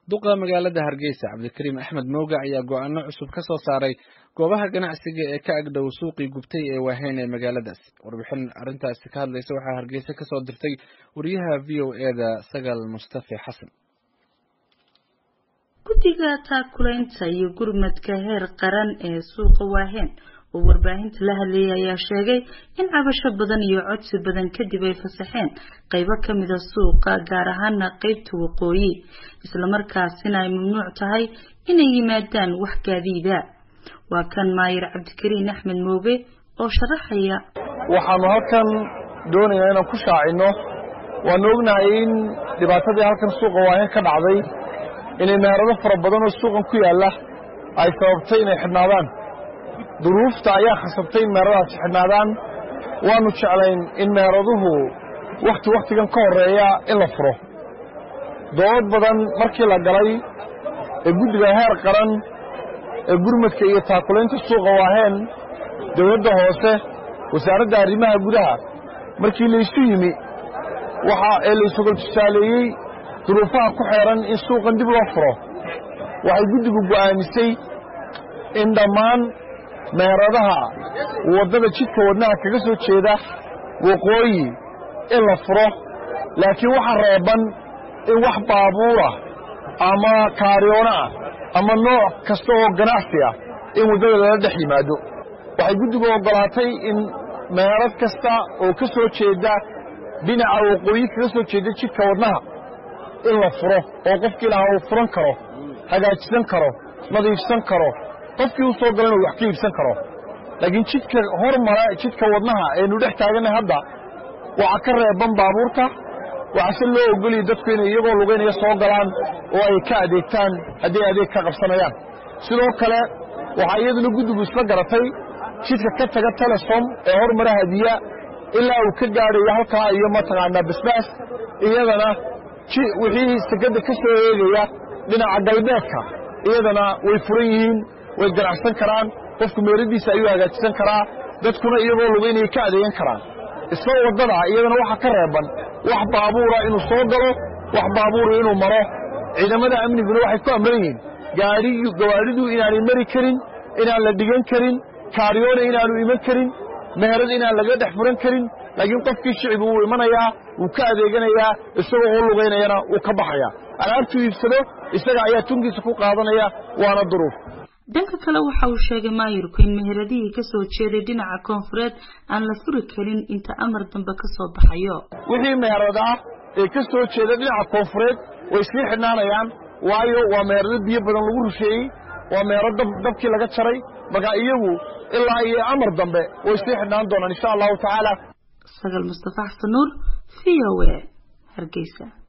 duqa magaalada hargeysa cabdikariim axmed mooga ayaa go'aano cusub ka soo saaray goobaha ganacsiga ee ka agdhow suuqii gubtay ee waaheyn ee magaaladaas warbixin arrintaasi ka hadlaysa waxaa hargeysa ka soo dirtay wariyaha v o eda sagaal mustafe xasan guddiga taakulaynta iyo gurmadka heer qaran ee suuqa waaheen oo warbaahinta la hadlayay ayaa sheegay in cabasho badan iyo codsi badan kadib ay fasaxeen qaybo kamida suuqa gaar ahaana qeybta waqooyi islamarkaasina ay mamnuuc tahay inay yimaadaan wax gaadiida waa kan maayir cabdikariin axmed mooge oo sharaxaya waxaanu halkan doonaynaa inaan ku shaacino waanu ognahay in dhibaatadii halkan suuqa waaheen ka dhacday inay meherado fara badan oo suuqan ku yaalla ay sababtay inay xidhnaadaan duruufta ayaa khasabtay in meheradaasi xidhnaadaan waanu jeclayn in meheraduhu wakhti wakhtigan ka horreeya in la furo dood badan markii la galay ee guddiga heer qaran ee gurmadka iyo taakulaynta suuqa waaheen dawladda hoose wasaaradda arrimaha gudaha markii laysu yimi waxa ee laysogol tusaaleeyey duruufaha ku xeeran in suuqan dib loo furo waxay guddigu go'aamisay in dhammaan meheradaha waddada jidka wadnaha kaga soo jeeda waqooyi in la furo laakiin waxa reeban in wax baabuurah ama kaaryoona ah ama nooc kasta oo ganacsi ah in waddada lala dhex yimaado waxay guddigu oggolaatay in meherad kasta oo ka soo jeeda dhinaca waqooyi kaga soo jeeda jidka wadnaha in la furo oo qofkii lahaa uu furan karo hagaajisan karo nadiifsan karo qofkii u soo galana uu wax ka iibsan karo laakiin jidka hormara jidka wadnaha aynu dhex taaganay hadda waxaa ka reeban baabuurta waxaase loo ogoliya dadku inay iyagoo lugaynaya soo galaan oo ay ka adeegtaan hadday adeeg ka qabsanayaan sidoo kale waxaa iyaduna guddigu isla garatay jidka ka taga telesom ee hormara hadiya ilaa uu ka gaadhayo halkaa iyo mataqaanaa basbaas iyadana wixii sekadda ka soo eegaya dhinaca galbeedka iyadana way furan yihiin way ganacsan karaan qofku meeradiisa ayuu hagaajisan karaa dadkuna iyagoo lugaynaya ka adeegan karaan isla waddada iyadana waxaa ka reeban wax baabuura inuu soo galo wax baabuura inuu maro ciidamada amniguna waxay ku amran yihiin gaadhigu gawaadhidu inaanay mari karin inaan la dhigan karin kaaryoona inaanu iman karin meherad inaan laga dhex furan karin laakiin qofkii shicibu wuu imanayaa wuu ka adeeganayaa isagoo oo lugaynayana wuu ka baxayaa alaabtuu iibsado isaga ayaa tunkiisa ku qaadanaya waana duruuf dhanka kale waxa uu sheegay maayirku in meheradihii ka soo jeeday dhinaca koonfureed aan la furi karin inta amar dambe ka soo baxayo wixii meherad ah ee ka soo jeeda dhinaca koonfureed way sii xidhnaanayaan waayo waa meherado biyo badan lagu rusheeyey waa meherad dabkii laga jaray marka iyagu ilaa iyo amar dambe way sii xidhnaan doonaan insha allahu tacaala sagal mustafa xasan nuur v o a hargeysa